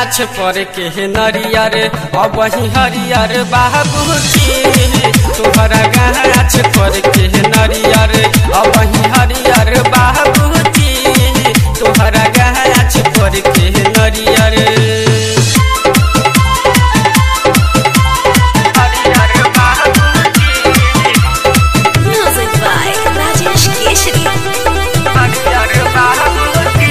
गाछ पर के नरियर अब वही हरियर बाबूजी तोहरा गाछ पर के नरियर अब वही हरियर बाबूजी तोहरा गाछ पर के नरियर हरियर बाबूजी Music by Rajesh Keshri. हरियर बाबूजी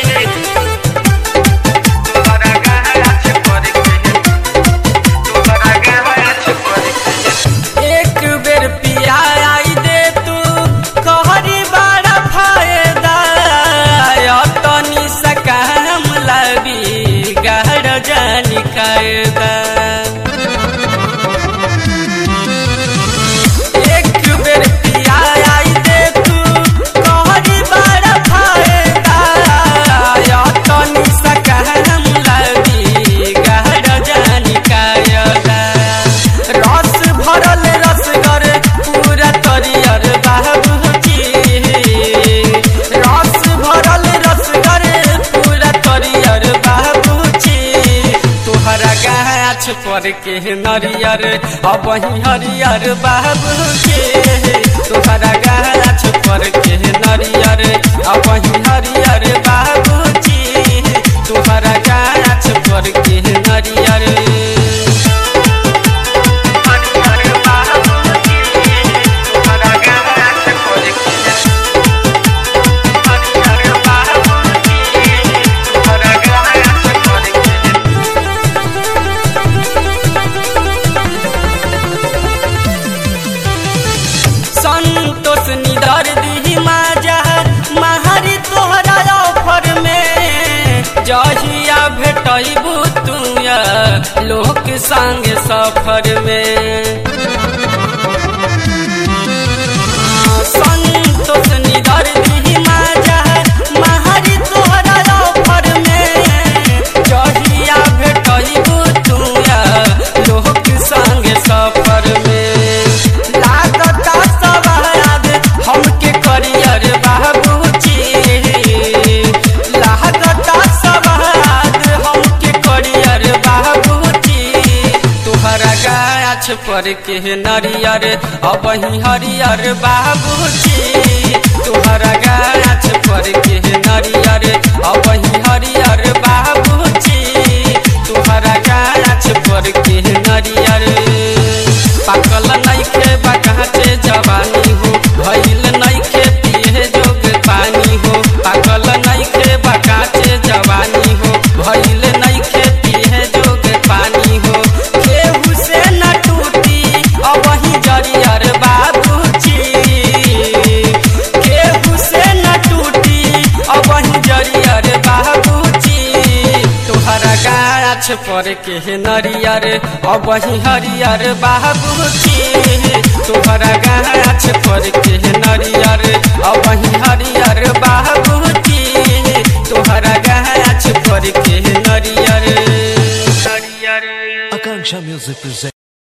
तोहरा गाछ पर के तोहरा गाछ पर के एक बेर पिया आई दे तू कहरी बड़ा फायदा तनी सकाम लबी गहर जानी कायदा एक बेर पिया आई दे तू कहरी बड़ा फायदा तनी सकाम लबी गहर जानी कायदा रस भरल रसगर पूरा तरियर बाबूजी रस भरल रसगर पूरा तरियर बाबूजी तोहरा गाछ पर के नरियर अब वही हरियर बाबूजी तोहरा गाछ पर के नरियर अब वही हरियर बाबूजी तोहरा गाछ पर के नरियर हरियर बाबूजी तोहरा गाछ पर के हरियर बाबूजी तोहरा गाछ पर के संतोष निदर दी माजा महारी तोहरा ऑफर में जहिया भेटबू तू लोक संग सफर में संतोष निदर दी माजा महारी तोहरा ऑफर में जहिया भेटबू तू लोक संग सफर में लागता सवाद हमके करियर बाबूजी लागता सवाद हमके करियर बाबूजी तोहरा गाछ पर के नरियर अब ही हरियर बाबूजी तोहरा गाछ पर के नरियर अब ही हरियर बाबूजी तोहरा गाछ पर के नरियर पाकल नइखे बकाचे जवानी हो भइल नइखे पिए जोग पानी हो पाकल नइखे बकाचे जवानी हो भइल नइखे पिए जोग पानी हो केहू से न टूटी अब ही जरियर बाबूजी केहू से न टूटी अब ही जरियर बाबूजी तोहरा गाछ पर के नरियर अब ही हरियर बाबूजी तोहरा गाछ पर के नरियर अब ही हरियर बाबूजी तोहरा गाछ पर के नरियर नरियर Akanksha Music presents.